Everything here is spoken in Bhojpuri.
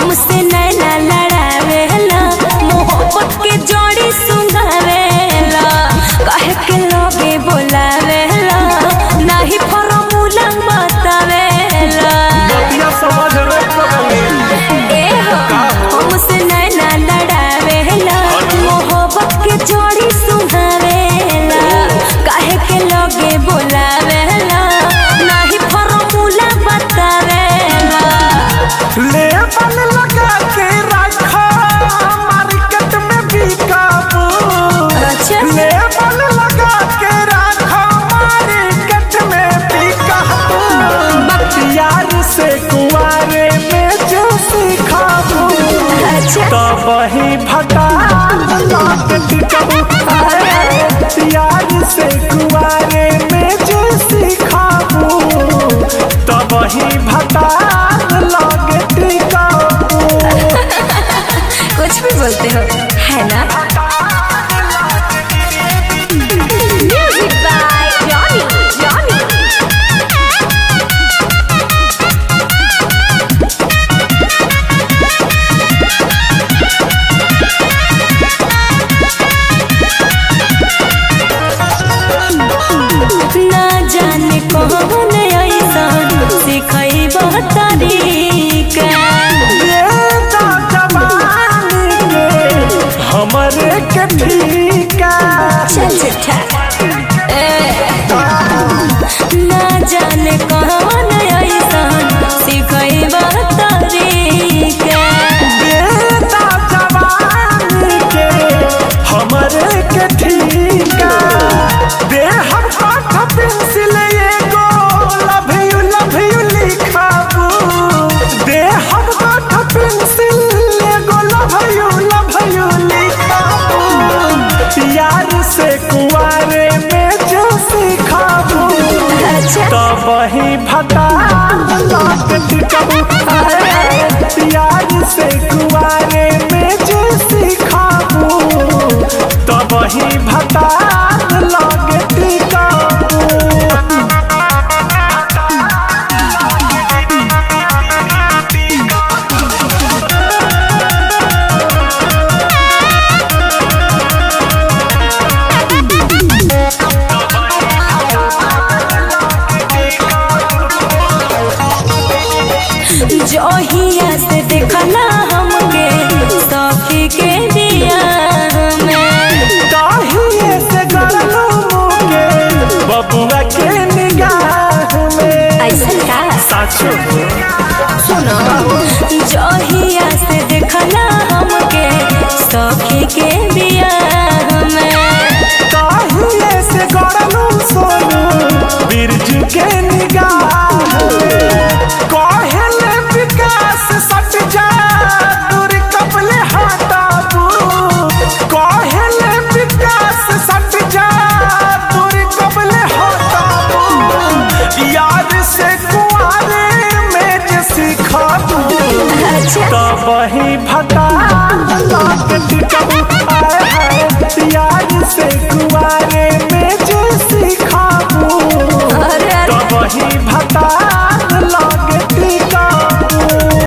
हमसे नैना लड़ावेला मोहब्बत के जोड़ी सुंघावेला कहे के लोगे बोलावेला नाही फॉर्मूला बतावेला बतिया समझ रे पगली ए हो हमसे नैना लड़ावेला मोहब्बत के जोड़ी सुंघावेला कहे के लोगे बोलावेला नाही फॉर्मूला बतावेला ले बल लगा के रखा मार्केट में बिकाबू अच्छा ले बल लगा के रखा मार्केट में बिकाबू यार से कुआरे में जो सिखाबू अच्छा तब ही भटा लौट टिकबू यार से कुआरे में जो सिखाबू तब ही भटा लौट टिकबू कुछ भी बोलते हो है ना म्यूजिक बाय जॉनी जॉनी ना जाने कौन ऐसा सिखाई तरीका ये तो जवानी के हमरे के ठीका चल चिट्ठा ना जाने कौन ऐसा सिखाई तरीका ये तो जवानी के हमरे के ठीका दे हम पाठ पेंसिल एगो लव यू लव यू लिखाबू दे हम पाठ पेंसिल एगो लव यू लव यू लिखाबू यार से कुआरे में जो सिखाबू अच्छा तब ही भटा लौट टिकबू यार से कुआरे में जो सिखाबू तब ही भटा लौट टिकबू जोहिया से देखला हमके सखी के दिया में काहिए से गरलो मुके बबुआ के निगाह में ऐसा का साचो सुनो जोहिया से देखला हमके सखी के दिया में काहिए से गरलो सोनू बिरजू के निगाह में कहले विकास सट जा दूर कपले हटाबू कहले विकास सट जा दूर कपले हटाबू याद से कुआरे में जे सिखाबू अच्छा तब ही भटा लौट टिकबू आए हाय याद से